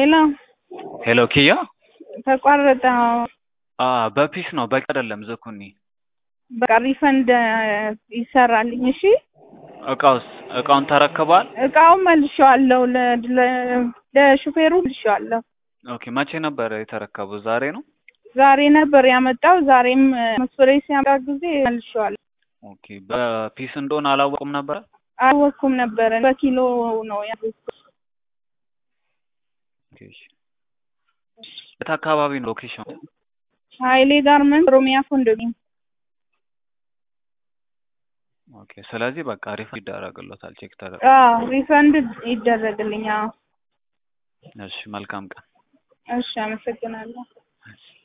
ሄሎ ሄሎ ኪያ ተቋረጠ። አ በፒስ ነው በቂ አይደለም ዝኩኒ በቃ ሪፈንድ ይሰራልኝ። እሺ እቃውስ እቃውን ተረክቧል እቃውን መልሼዋለሁ፣ ለ- ለ- ለሹፌሩ መልሼዋለሁ። ኦኬ መቼ ነበር የተረከቡት ዛሬ ነው ዛሬ ነበር ያመጣው። ዛሬም መስፈሬ ሲያመጣ ጊዜ መልሼዋለሁ። ኦኬ በፒስ እንደሆነ አላወቁም ነበር አልወኩም ነበረ በኪሎ ነው ያዘዝኩት። ኦኬ እሺ የት አካባቢ ነው ሎኬሽን ሀይሌ ጋርመንት ኦሮሚያ ኮንዶሚኒየም። ኦኬ ስለዚህ በቃ ሪፈንድ ይደረግሎታል ቼክ ተደረገ አዎ ሪፈንድ ይደረግልኝ። አዎ እሺ መልካም ቀን እሺ፣ አመሰግናለሁ።